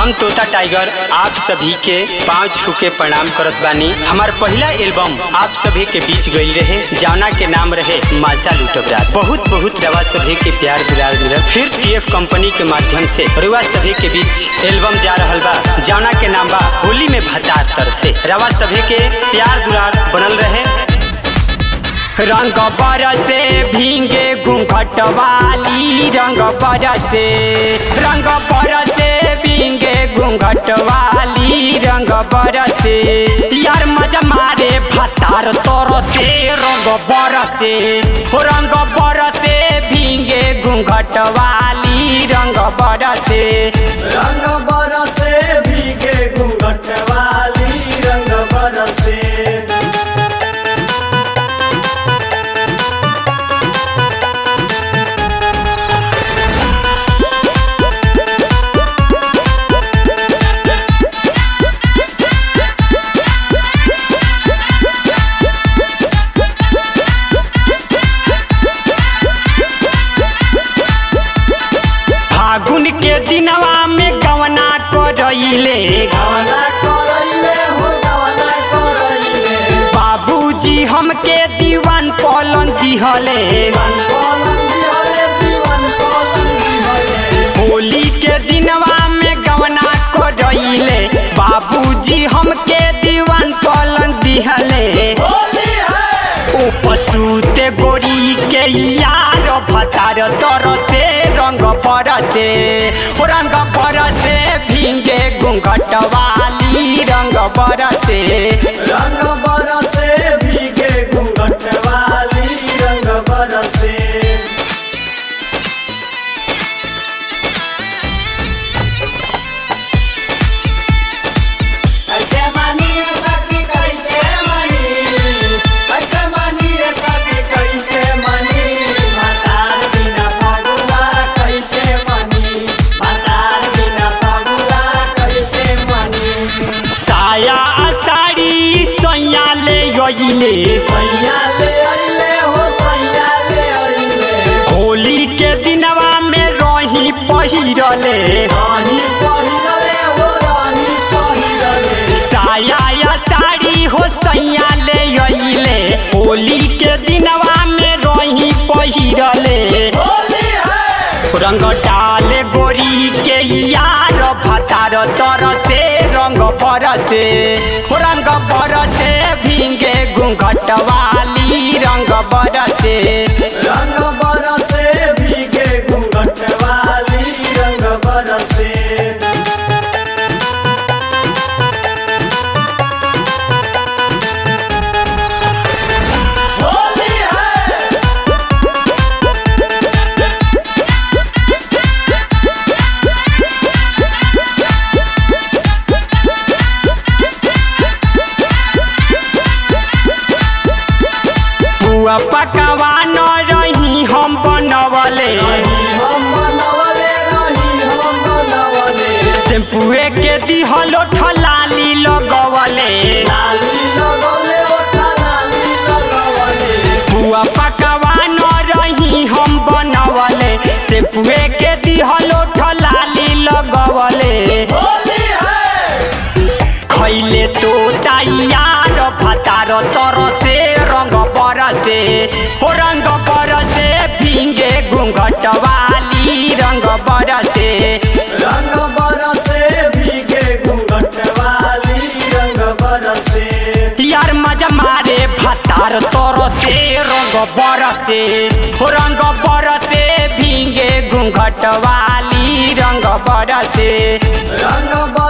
हम तोता टाइगर आप सभी के पाँव छू के प्रणाम करत बानी हमार पहला एल्बम आप सभी के बीच गई रहे जौना के नाम रहे माजा लूटब रात बहुत बहुत रवा सभी के प्यार दुलार मिलल फिर टीएफ कंपनी के माध्यम से रुआ सभी के बीच एल्बम जा रहल बा जौना के नाम बा होली में भतार तर से रवा सभी के प्यार दुलार बनल रहे रंग बरसे भींगे घूंघट वाली रंग बरसे रंग बरसे भींगे घूंघट वाली रंग बरसे यार मजा मारे भतार तोर से रंग बरसे हो रंग बरसे भींगे घूंघट वाली रंग बरसे रंग बरसे भीगे घूंघट वाली रंग बरसे फागुन के दिनवा में गवना करइले गवना करैले हो गवना करैले बाबूजी हमके दीवान पलन दिहले दीवान पलंग दिहले दीवान पलंग दिहले होली के दिनवा में गवना करइले बाबूजी हमके दीवान पलन दिहले होली है ओ पशुते गोरी के यार भतार तर से रंग परसे ओ रंग परसे भींगे घूंघट वाली रंग बरसे रंग बरसे भीगे घूंघट वाली रंग बरसे कैसे मानी रे सखी कैसे मानी कैसे मानी रे सखी कैसे मानी मातार बिना फगुआ कैसे मानी मातार बिना फगुआ कैसे मानी साया साड़ी सैया ले गईले सैया ले अइले हो सैया ले अइले होली के दिनवा में रही पहिरले राही पहिरले हो राही पहिरले साया या साड़ी हो सैया ले अइले होली के दिनवा में रही पहिरले होली है रंग डाले गोरी के यार भतार तर से रंग बरसे रंग बरसे भींगे घूंघट वाली रंग बरसे रंग बरसे भीगे घूंघट वाली रंग बरसे होली है पुआ पकवा न रही हम बनवले रही हम बनवले रही हम बनवले टेम्पुए के दिहलो ठलाली लगवले लाली लगौले ओठा लाली लगवले पुआ पकवा न रही हम बनवले टेम्पुए के दिहलो ठलाली लगवले होली है खैले तो तैयार भतार तर से रंग बरसे हो रंग बरसे भींगे घूंघट वाली रंग बरसे रंग बरसे भीगे घूंघट वाली रंग बरसे यार मजा मारे भतार तर से रंग बरसे हो रंग बरसे भींगे घूंघट वाली रंग बरसे रंग